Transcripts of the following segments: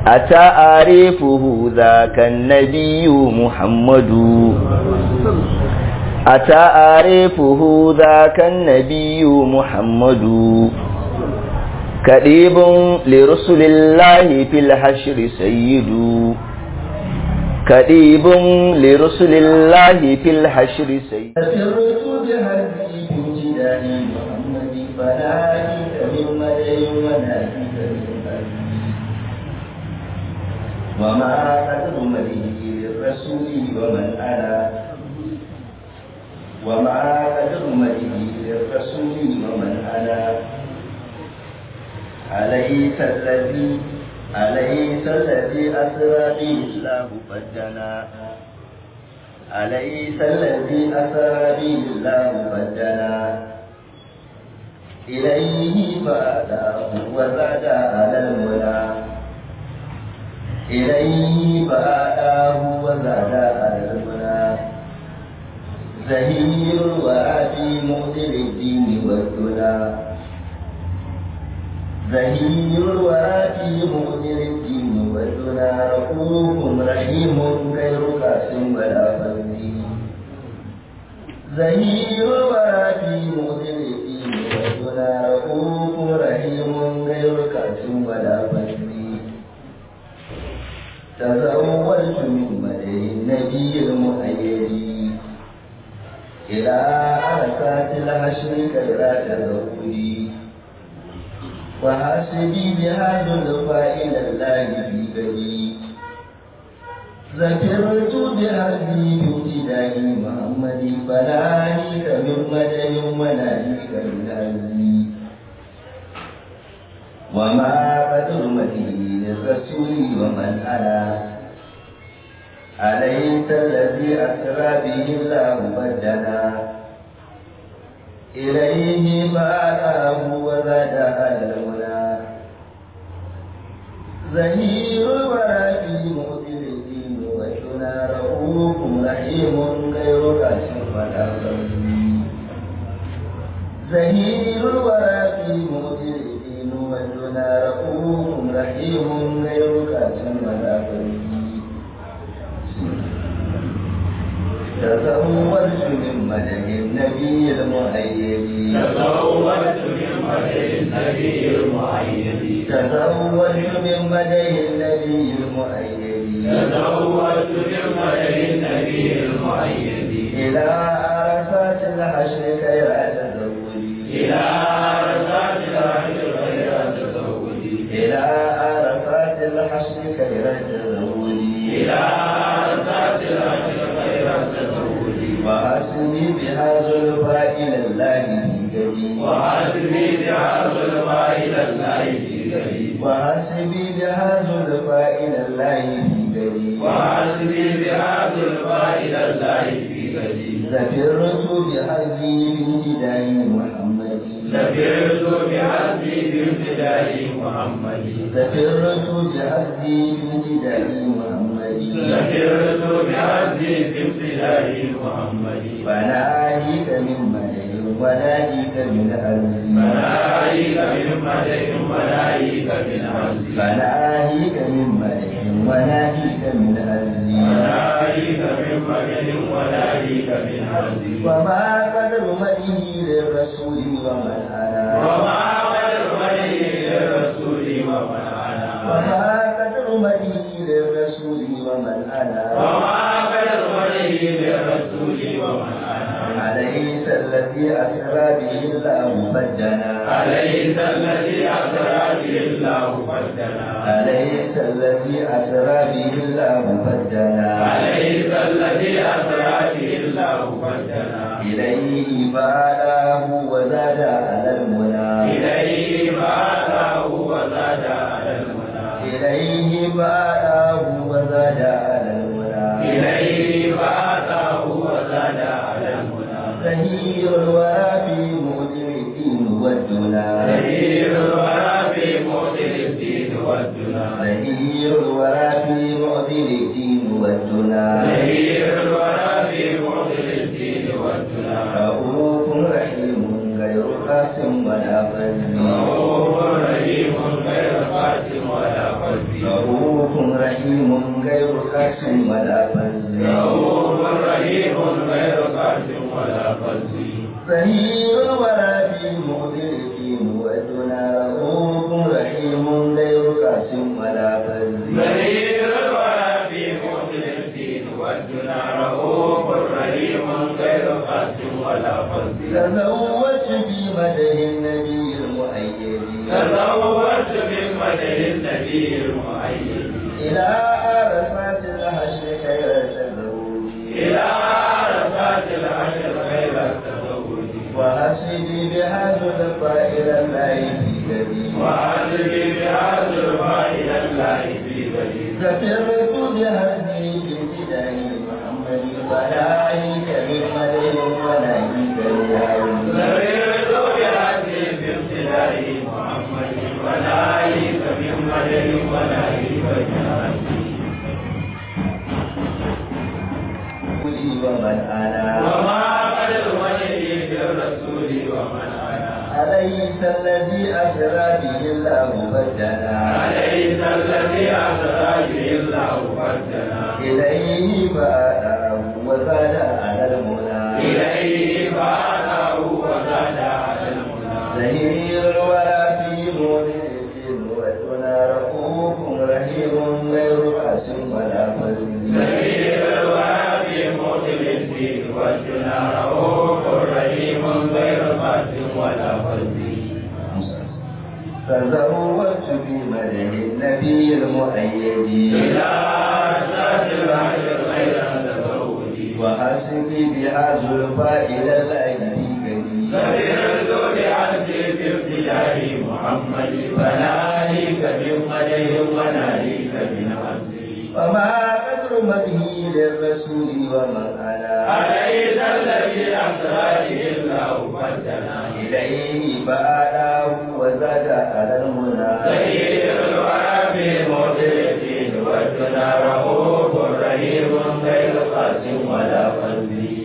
أتعرفه ذاك النبي محمد أتعرفه ذاك النبي محمد كريب لرسل الله في الحشر سيد كريب لرسل الله في الحشر سيد سرت بهدي بامتداء محمد فناديك من مدى وناديك من أبي وما قدر مديه للرسول ومن أنا وما قدر مديه للرسول ومن أنا أليس الذي أليس الذي أسرى به الله فجنا أليس الذي أسرى به الله فجنا إليه فأتاه وزاد على المنى إليه فأتاه وزاد على المنى زهير وأبي مؤتل الدين والدنا زهير وآتي مؤمن الدين والدنا رؤوف رحيم غير قاسم ولا فزي زهير وآتي مؤمن الدين والدنا رؤوف رحيم غير قاسم ولا فزي تزوجت من مدى النبي المؤيد إلى عرفات الحشر كيرا تزوجي وحاسبي بهذا الفائل الله في بدي ذكرت بهذه بابتداء محمد فناهيك من مدى وناهيك من هزي وما قدر مدي للرسول ومن أنا أليس الذي أسرى به الله بدنا إليه فأتاه وزاد على المنى زهير ورافي مؤتل الدين وشنا رؤوف رحيم غير كاشف ولا زهير ورافي مؤتل الدين وشنا رؤوف رحيم غير كاشف ولا تزوجت من مدح النبي المؤيد تزوجت من مدح النبي المؤيد تزوجت من مدح النبي المؤيد تزوجت من مدح النبي المؤيد إلى عرفات الحشر خير تزوجي إلى عرفات الحشر غير تزوجي إلى عرفات الحشر خير تزوجي إلى عرفات الحشر غير تزوجي وحسبي بهذا الفائل الله في جدي وحسبي بهذا الماء إلى الله في قريب وحسبي بهذا الفائل الله في جدي وحسبي بهذا الماء إلى الله في قريب ذكرت بحزي بامتداء محمد سفرت بحسبي بامتداء محمد ذكرت بحزي بامتداء محمد سفرت بحسبي بامتداء محمد فناهيك من مدح وناهيك من أرض ملائك من مدح ملائك من عزي فناهيك من مدح وناهيك من أرض ملائك من مدح ملائك من عزي وما قدر مدحه للرسول ومن أنا وما قدر مدح للرسول ومن أنا وما قدر مدحه للرسول ومن أنا وما قدر مدح للرسول ومن أنا أليس الذي أسرى به الله فجنا أليس الذي أسرى به الله فجنا أليس الذي أسرى به الله فجنا أليس الذي أسرى به الله فجنا إليه فآلاه وزاد على المنى إليه فأتاه وزاد على المنى إليه فآلاه وزاد على المنى إليه فأتاه وزاد على المنى زهير الوافي مؤذن الدين والدنا زهير الورى في مؤذن الدين والدنا زهير الوافي مؤذن الدين والدنا زهير الورى في مؤذن الدين والدنا رؤوف رحيم غير قاسم ولا فزي رؤوف رحيم غير قاسم ولا قاسم رؤوف رحيم غير كاس ولا فز رؤوف رحيم غير قاسٍ ولا فز ظهير ولا في مدرك ودنا رؤوف رحيم غير كاس ولا فز ذليل الورى في موطن الدين والدنا رؤوف رحيم غير قاسٍ ولا فز تزوجت بمدح النبي المؤيد تزوجت من مدح النبي المؤيد إلى عرفات الحشر خير التزوج إلى عرفات العشر غير التزوج وحسبي بهذا الطائر الله في جديد وعزبي بهذا الفائل الله في بديل سفرت بهدي بابتداء محمد فلاهيك بمدح ونهيك اليوم سررت بهدي بابتداء محمد وناهيك من مدد وناهيك من هدي ومن أنا وما قد الولي بالرسول ومن انا أليس الذي أسرى به الله بدنا أليس الذي أسرى به الله فردنا إليه فأتاه وزاد على المنى إليه فأتاه وزاد على المنى زهير ولا في مولد ودنا رؤوف رحيم غير قاس ولا فزل سبيل الوادي موطن الدين والجنى رؤوف رحيم غير قاسم ولا فزي تزوجت في مدح النبي المؤيد إلى أساس العشر غير تزوجي وحسبي بهذا الفائل الأيدي كريم سبيل بعزي بابتداء محمد فناهيك من قدر وناهيك من عزي وما قدر مدهي للرسول ومن أنا أليس الذي أسرى به الله فردنا إليه فأتاه وزاد على المنى سيد الورى في موطن الدين والدنا رؤوف رحيم غير قاسم ولا فزي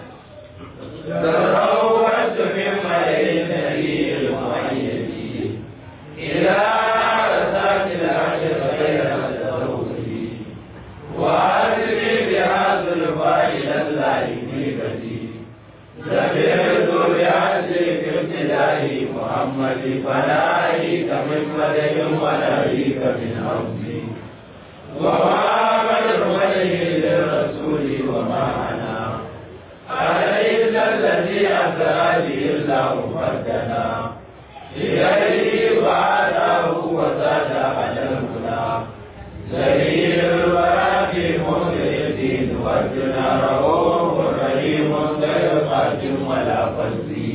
تروت من ملئ النبي المؤيد إلى عرسات العشر غير التزوج وعزمي بهذا الفائل الله في بدي سمعت بعزي في ابتداء محمد فناهيك من مدح وناهيك من عبدي وما قدر وجهي للرسول وما انا أليس الذي أسرى به الله فردنا إليه بعثه وزاد على الهدى سبيل الورى في موضع الدين والدنا رؤوف رحيم غير قاسم ولا فزي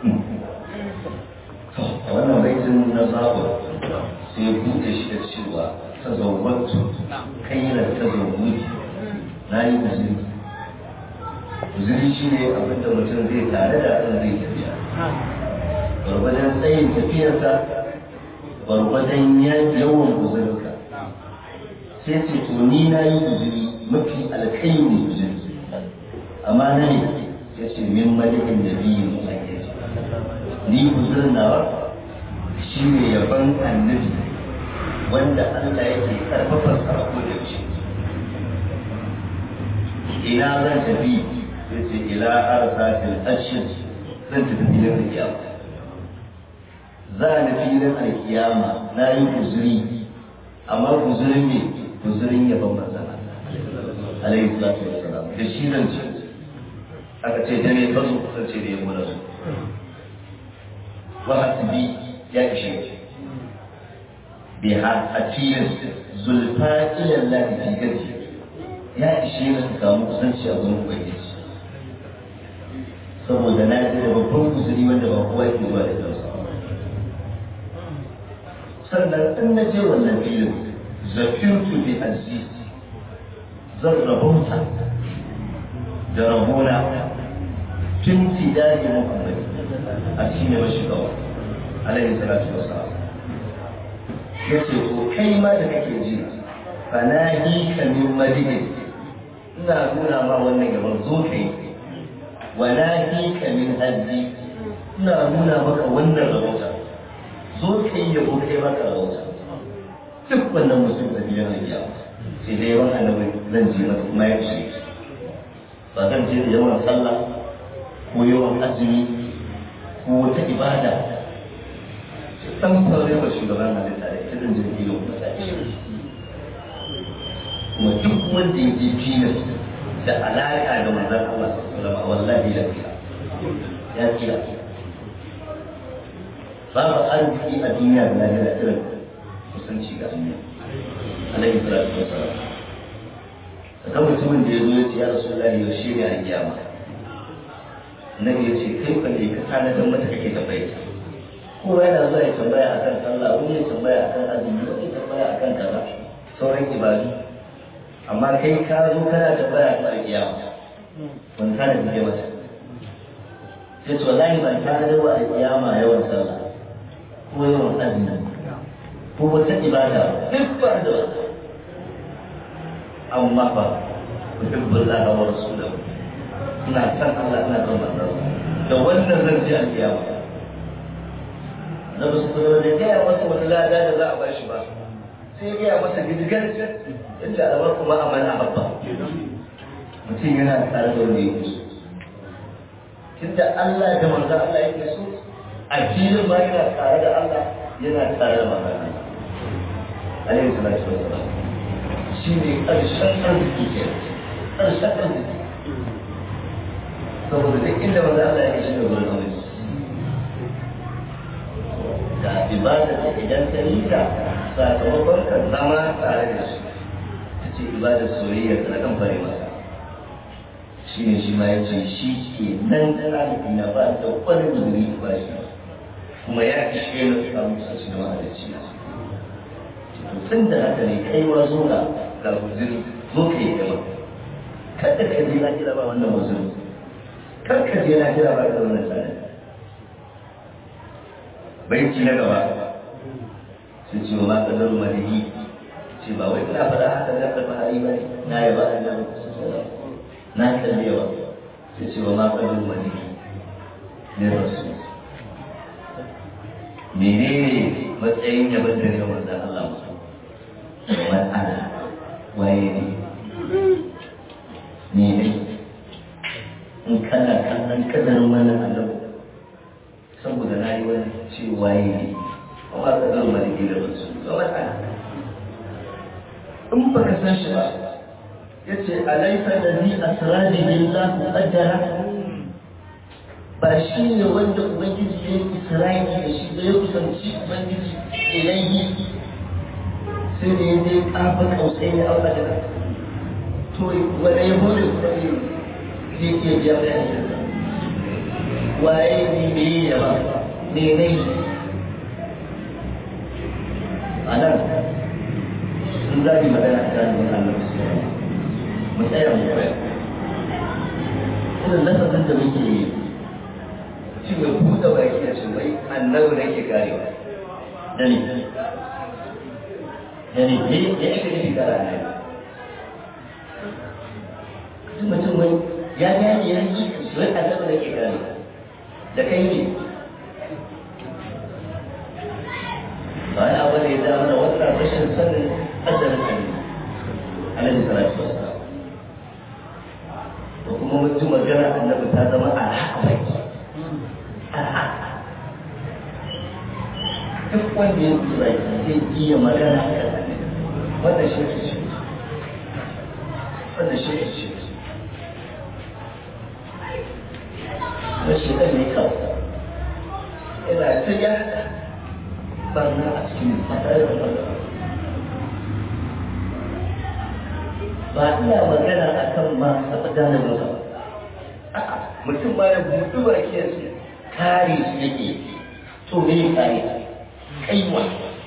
wannan baitin na saba sai buɗe shi da cewa ta zauwatu kailar ta zauwuji na yi guziri guziri shi ne abinda mutum zai tare da abin zai tafiya gwargwadon tsayin tafiyarsa gwargwadon yawan guzirinka sai ce to ni na yi guziri mafi alkaini guziri amma na ne ya ce min malikin da biyu musayyar ni guzurin nawa shi ne yaban annabi wanda Allah yake karfafa sarko da shi ina zan tafi sai ce ila arsatil ashir zan tafi filin alkiyama za ni filin alkiyama na yi guzuri amma guzurin ne guzurin yaban manzan Allah alaihi salatu wassalam da shi zan ce aka ce da ne fasu kasance da yabo na su وحسبي يكشف بها أتير زلفا إلى الله في جدي يا إشي na su samu kusanci a wurin Ubangiji saboda na ji da babban guzuri wanda ba kowa ke zuwa da kansa sannan in na je wannan filin zafirtu bi aziz zan rabauta da rabona tun tidari muhammadi a cikin yawan shigawa alaihi salatu wasalam ya ce to kai ma da kake ji fanahi ka min madini ina nuna ma wannan gaban zo kai walahi ka min haddi ina nuna maka wannan rahota zo kai yabo kai maka rahota duk wannan mutum da biyan hajiya sai dai yawan annabi zan je mata kuma ya ishe ba zan je da yawan sallah ko yawan azumi ko wata ibada dan fara wa shugaban halitta da ita zan je da yawan mutane kuma duk wanda ya je filas da alaƙa da manzan Allah sallallahu wallahi ya tsira ya tsira babu arziki a duniya da lahira irin kusanci ga duniya alaihi salatu wassalam daga mutumin da ya zo ya ce ya rasulullahi ya shirya a kiyama annabi ya ce kai kan da ka tanadar mata kake tambaye ta kowa yana zuwa ya tambaya akan sallah wani ya tambaya akan azumi wani ya tambaya akan kaza sauran ibadu amma kai ka zo kana tambaya akan alkiyama wani kana da mata sai to wallahi ban tanadar wa alkiyama yawan sallah ko yawan azumi ko wata ibada duk ba da wata amma fa uhibbullah wa rasulahu ina san Allah ina son manzon da wannan zan ji alkiyama da ba su kuma da gaya masa wani lada da za a ba shi ba sai ya gaya masa gidigar yadda alamar kuma a mana habba mutum yana tare da wanda yake so tunda Allah da manzon Allah yake so a filin ma yana tare da Allah yana tare da manzon Allah alaihi salatu wassalam shi ne ƙarshen arziki ke ƙarshen arziki saboda duk inda manzon Allah yake shi ne wurin arziki da ibada da idan ka yi ta sakamakon ka zama tare da shi ta ce ibadar soyayya ta kan fare masa shi ne shi ma ya ce shi ke nan ɗalibi na ba da wani guzuri ba shi kuma ya ishe na samu sashi da mahalicci na to tun da haka ne kai ma zo ga ga guzuri zo ka yi gaba kada ka je na kira ba wannan guzuri kar ka je na kira ba da wannan tsanani baiti na gaba su ce wa maka zaru madini ce ba wai ina faɗa haka da ka fahari ba ne na yi ba da na kallewa su ce wa maka zaru madini ne rasu menene matsayin yaban da ne wanda Allah musu man ana waye ne ne ne in kana kallon kadarin wannan annabi saboda na yi wani cewa yi ne kuma ka zama maliki da wasu zama ɗaya in ba ka san shi ba ya ce alaisa da ni asirari lillah muqaddara ba shi ne wanda ubangiji ya yi isra'ili da shi da ya kusanci ubangiji ilayhi sai da ya je kafa kausai ya auka da to wanda ya bude kuma ne zai iya biya bayan waye ne me yi ya ba me ne a nan sun zaɓi magana a kan wani annabi su mu tsaya mu koya irin lafazin da muke yi shi mai buɗe baki da shi wai annabi da ke karewa da ne da ne ya ya ake nufi kara annabi mutum wai ya gane ya yi wai annabi da ke karewa da kai ne ba ya wani ya zama da wannan rashin sanin asalin annabi alaihi salatu wassalam da kuma mutum magana annabi ta zama alhaƙai duk wanda ya kula zai iya magana a kan annabi wannan shi ce wannan shi ce rashin ɗan ne kawai ina ta ya barna a cikin matsayin wanda ba ina magana a kan ma taɓa gane masa mutum ma ya buɗu ba ke su kare su yake to me ya kare kaiwa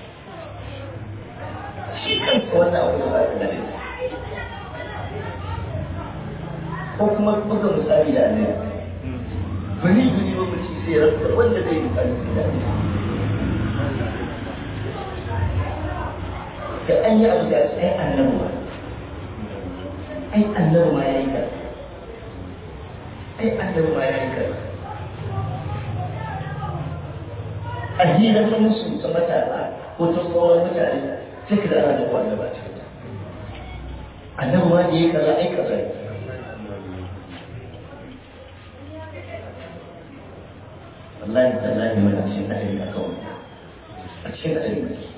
shi kansa wannan abu da ba ta gane ko kuma buga misali da annabi bani guni lokaci sai rasa wanda zai yi ƙarfi da da an yi abu da ai annabi ba ai annabi ma ya yi ka ai annabi ma ya yi ka a hira ta musu ta matasa ko ta tsohon mutane sai ka da ana da wanda ba cikin annabi ma da ya kaza ai kaza wallahi tallahi wani a cikin hadari a kawai a cikin hadari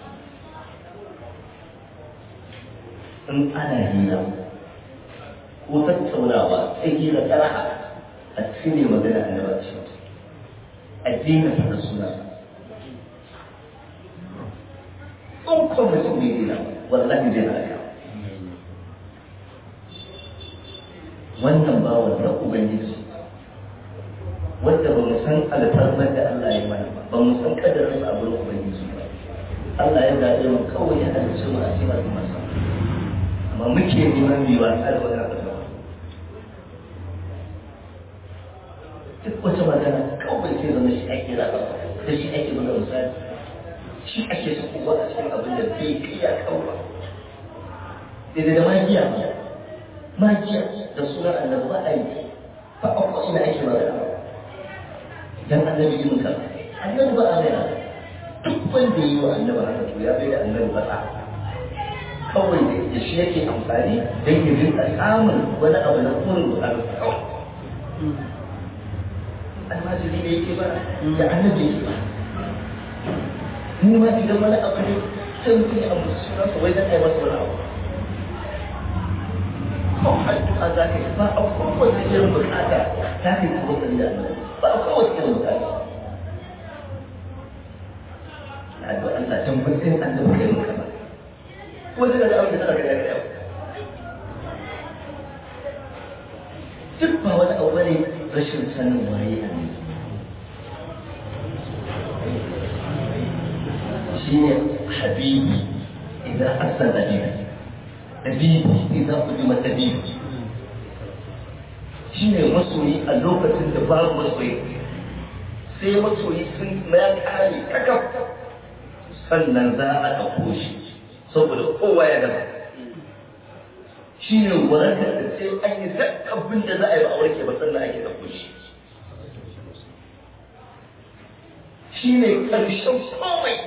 in ana hira ko tattaunawa sai hira tsaraha a cikin ne magana annabi a cikin a daina faɗa suna in kuma mutum ne hira wallahi zai halaka wannan bawan na ubangiji wanda ba mu san alfarmar da Allah ya mana ba ba mu san kadarin abin ubangiji ba Allah ya gaje mu kawai ya halicce mu a cikin al'ummarsa amma muke neman biwa har wani abu da duk wata magana kawai sai zama shi ake raba da shi ake buga misali shi ake sakowa a cikin abin da bai kiya kawai daidai da magiya magiya da sunan annabi ba a yi ba a kwasu da ake magana dan annabi yin ka annabi ba a mai duk wanda yi wa annabi haka to ya bai da annabi ba kawai da shi yake amfani don ya rinka samun wani abu na kurin bukatu kawai almajiri ne yake ba da annabi yake ba mu ma idan wani abu ne sai mutum ya ambaci sunansa wai dan ai masa wani abu kawai addu'a za ka yi ba a kowace irin bukata za ka yi kuma da annabi ba a kowace irin bukata addu'a Allah dan mutum annabi kai maka ba wanda da abin da zaka ga yau duk ba wani abu bane rashin sanin waye annabi shine habibi idan asan habibi habibi idan kudima habibi shine masoyi a lokacin da babu masoyi sai masoyi sun ya kare kakaf sannan za a ɗauko shi saboda kowa ya gaba shi ne warakar da sai an yi duk abin da za a yi ba a warke ba sannan ake ɗauko shi shi ne ƙarshen komai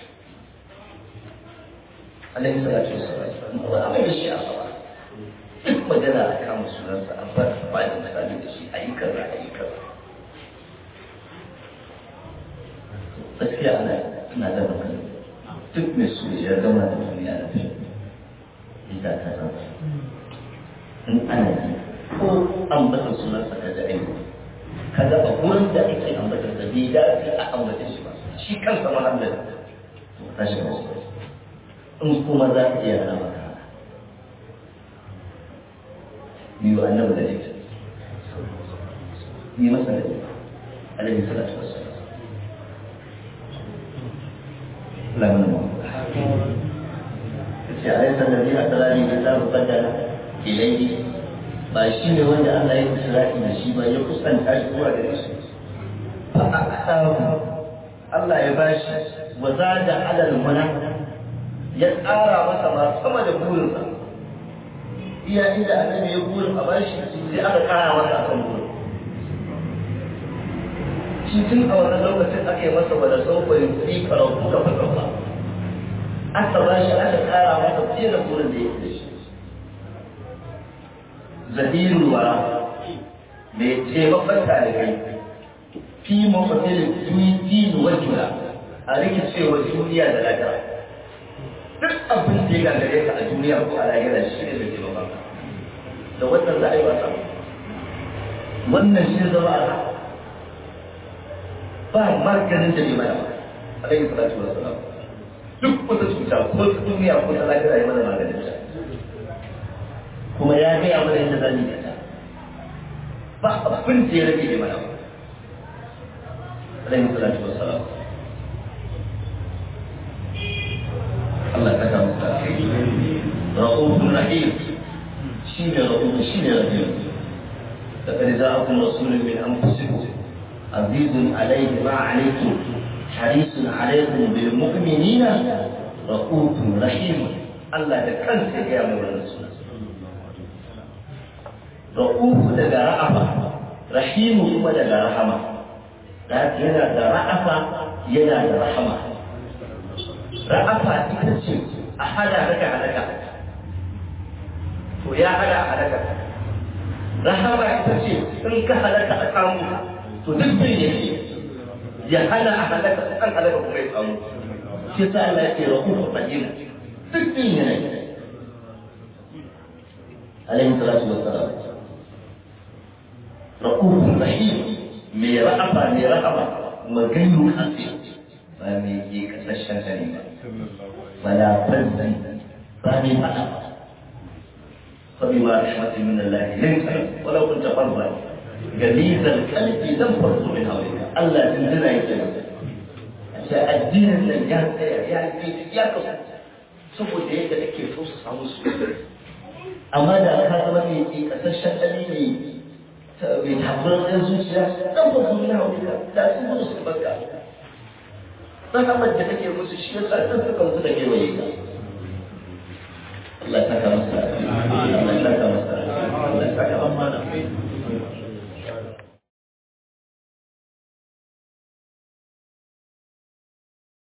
alaihi salatu wasallam ba a mai da shi a gaba duk magana a kama sunansa a ba ba da misali da shi a yi kaza a yi kaza gaskiya ana ina da magana duk mai so ya gama da duniya da fi ita ta zama in ana yi ko ambata sunan sa da aiki kaga a wurin da ake ambata da bai dace a ambata shi ba shi kansa mahallin to tashi ba in kuma za ka iya hana maka biyu annabi da ita yi masa da ita alaihi salatu wassalam لا من أليس الذي أتلاني الكتاب قدر إليه ba shi ne wanda Allah ya isra'i da shi ba ya kusanta shi zuwa gare shi fa aksaru Allah ya bashi wa zada alal mana ya tsara masa ma sama da burinsa iya inda annabi ya burin a bashi sai aka kara masa akan burin shi tun a wannan lokacin aka yi masa wadda sauƙa yin fi karatu da fasauka aka ba shi aka kara masa fiye da burin da ya fi shi zahirul wara mai taimakon talibai fi mafasilin duniya wajula a rikicewa duniya da lafiya duk abin da ya gagare ka a duniya ko a lahira shi ne da taimakon da wannan za a yi wasa wannan shi zama a ba maganin da bai mana ba alaihi salatu wa salam duk wata cuta ko ta duniya ko ta lafiya ya mana maganin ta kuma ya gaya mana yadda zan yi ta ba abin da ya rage bai mana ba alaihi salatu wa salam Allah ka ta muka ra'ufun rahim shi ne ra'ufun shi ne rahim لقد جاءكم رسول من انفسكم عزيز عليه ما عليكم حريص عليكم بالمؤمنين رؤوف رحيم الله da kansa ya mu rasul ra'uf daga ra'afa rahimu kuma daga rahama da yana da ra'afa yana da rahama ra'afa ita ce a hada daga halaka to ya hada a halaka rahama ita ce in ka halaka a samu to duk bai yake ya hana a halaka an halaka kuma ya samu shi sa Allah ya ce rahufu rahim duk din yana alaihi salatu wassalam rahufu rahim mai rahama mai rahama magayu kasi ba mai ke kasashen gari ba wala fazzi ba mai fada فبما رحمة من الله لنت ولو كنت فظا غليظ القلب لم فضوا من حولك الله تنزل يكلم عشان الدين اللي ya tsaya ya yi ya kasu saboda yadda ake so su samu su amma da ka zama mai ke kasashen ɗani mai mai tabbar ɗan zuciya ɗan ba su na wuka da sun gudu su barka rahamar da kake musu shi ya sa ɗan suka su da kewaye ka Allah ta kama